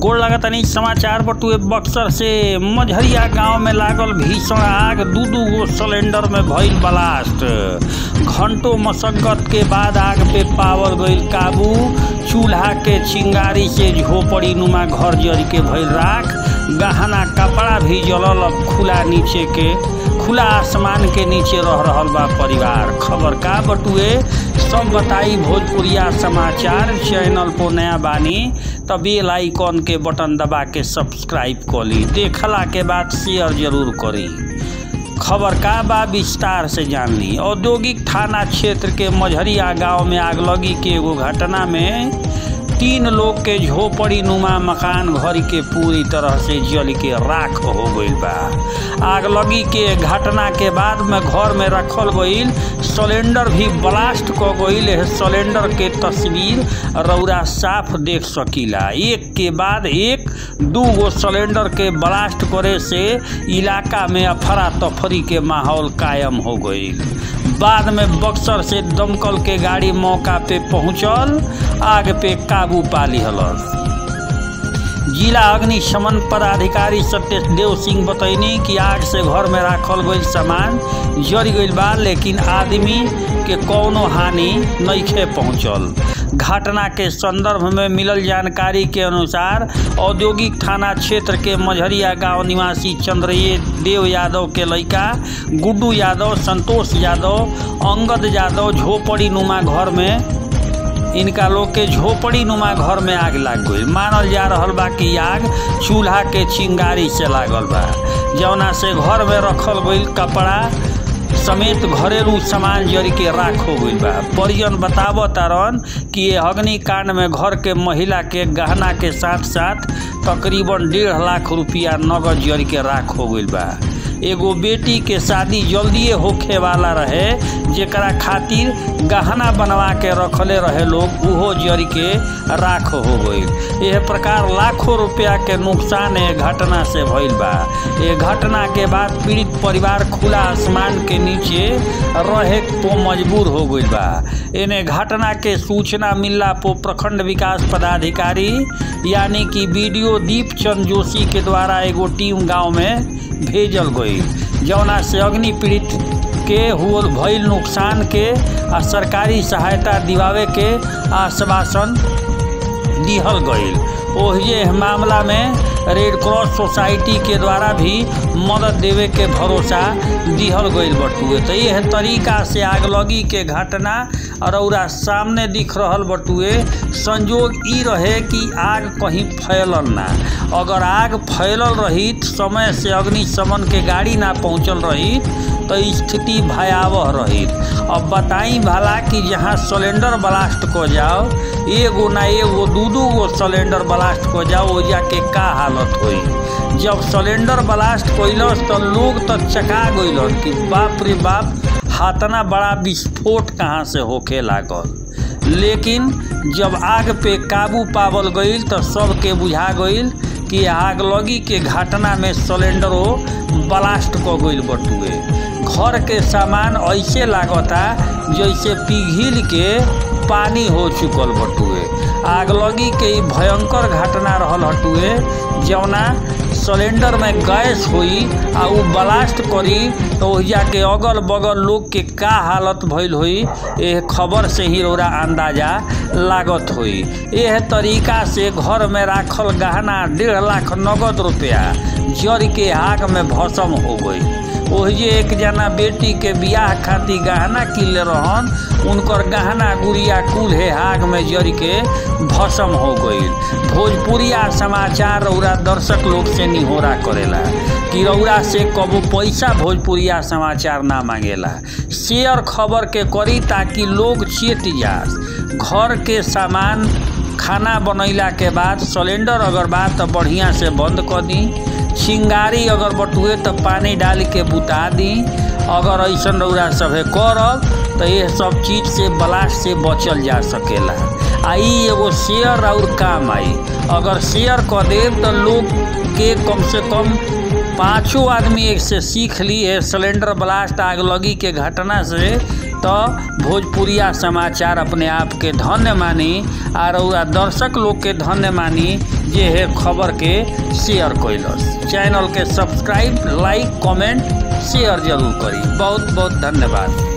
गोड़ लगतनी समाचार बटुए बक्सर से मझरिया गांव में लागल भीषण आग दू दू गो सिलेंडर में भइल ब्लास्ट घंटों मशक्कत के बाद आग पे पावल गईल काबू चूल्हा के चिंगारी से झोपड़ी नुमा घर जर के भइल राख गहना कपड़ा भी जलल अब खुला नीचे के खुला आसमान के नीचे रह रहल बा परिवार खबर का बटुए सब बताई भोजपुरिया समाचार चैनल पर नया बानी त बेल आइकन के बटन दबा के सब्सक्राइब कर ली देखला के बाद शेयर जरूर करी खबर का बा विस्तार से जान ली औद्योगिक थाना क्षेत्र के मझरिया गांव में आगलगी के एगो घटना में तीन लोग के झोपड़ी नुमा मकान घर के पूरी तरह से जल के राख हो गईल बा आगलगी के घटना के बाद में घर में रखल गईल सिलेंडर भी ब्लास्ट क गईल है सिलेंडर के तस्वीर रौरा साफ देख सकीला एक के बाद एक दू गो सिलेंडर के ब्लास्ट करे से इलाका में अफरा तफरी के माहौल कायम हो गईल बाद में बक्सर से दमकल के गाड़ी मौका पे पहुंचल आग पे काबू पा लिहलस जिला अग्निशमन पदाधिकारी सत्येश देव सिंह बतैनी कि आग से घर में राखल गईल सामान जर गईल बा लेकिन आदमी के कौनो हानि नइखे पहुंचल घटना के संदर्भ में मिलल जानकारी के अनुसार औद्योगिक थाना क्षेत्र के मझरिया गांव निवासी चंद्रिय देव यादव के लड़का गुड्डू यादव संतोष यादव अंगद यादव झोपड़ी नुमा घर में इनका लोग के झोपड़ी नुमा घर में आग लाग गई मानल जा रहल बा कि आग चूल्हा के चिंगारी से लागल बा जौना से घर में रखल गईल कपड़ा समेत घरेलू सामान जर के राख हो गईल बा परिजन बताव तारन कि ये अग्निकांड में घर के महिला के गहना के साथ साथ तकरीबन डेढ़ लाख रुपया नगद जर के राख हो गईल बा एगो बेटी के शादी जल्दिए होखे वाला रहे जेकरा खातिर गहना बनवा के रखले रहे लोग उहो जरी के राख हो गईल यह प्रकार लाखों रुपया के नुकसान ए घटना से भइल बा ये घटना के बाद पीड़ित परिवार खुला आसमान के नीचे रहे को मजबूर हो गईल बा इन्हें घटना के सूचना मिलला पो प्रखंड विकास पदाधिकारी यानी कि बीडीओ दीप चंद जोशी के द्वारा एगो टीम गांव में भेजल गई जौना से अग्नि पीड़ित के हुल भइल नुकसान के आ सरकारी सहायता दिवावे के आश्वासन दिहल गईल ओहिए मामला में रेड क्रॉस सोसाइटी के द्वारा भी मदद देवे के भरोसा दिहल गईल बटुए तो यह तरीका से आगलगी के घटना रौरा सामने दिख रहल बटुए संजोग ई रहे कि आग कहीं फैलल ना अगर आग फैलल रही समय से अग्निशमन के गाड़ी ना पहुंचल रही तो स्थिति भयावह रही अब बताई भला कि जहाँ सिलेंडर ब्लास्ट को जाओ एगो ना एगो दू दू गो सिलेंडर ब्लास्ट को जाओ ओजा के का हालत होई जब सिलेंडर ब्लास्ट कैलस तो लोग तो चका गइलन कि बाप रे बाप हाथना बड़ा विस्फोट कहाँ से होखे लागल लेकिन जब आग पे काबू पावल गईल तो सबके बुझा गईल कि आगलगी के घटना में सिलेंडरो ब्लास्ट क गईल बटुए घर के सामान ऐसे लागता जैसे पिघिल के पानी हो चुकल बटुए आगलगी के भयंकर घटना रहल हटुए जौना सिलेंडर में गैस हुई आ उ ब्लास्ट करी तो ओहिजा के अगल बगल लोग के का हालत भइल हुई यह खबर से ही रोरा अंदाजा लागत हुई यह तरीका से घर में राखल गहना डेढ़ लाख नगद रुपया जर के आग में भस्म हो गई ओहिजे एक जना बेटी के बियाह खातिर गहना किले रहन उनकर गहना गुड़िया कुल्हे आग में जर के भस्म हो गईल भोजपुरिया समाचार रौरा दर्शक लोग से निहोरा करेला कि रौरा से कबो पैसा भोजपुरिया समाचार ना मांगेला शेयर खबर के करी ताकि लोग चेत जा घर के सामान खाना बनैला के बाद सिलेंडर अगर बा तो बढ़िया से बंद कर दी चिंगारी अगर बटुए तो पानी डाल के बुता दी अगर ऐसा रौरा सभे करब तो ये सब चीज से ब्लास्ट से बचल जा सकेला आ ई एगो शेयर और काम आई अगर शेयर कर देब तो लोग के कम से कम पांचों आदमी एक से सीख ली है सिलेंडर ब्लास्ट आग लगी के घटना से तो भोजपुरिया समाचार अपने आप के धन्य मानी और दर्शक लोग के धन्य मानी जे है खबर के शेयर कैलस चैनल के सब्सक्राइब लाइक कमेंट शेयर जरूर करी बहुत बहुत धन्यवाद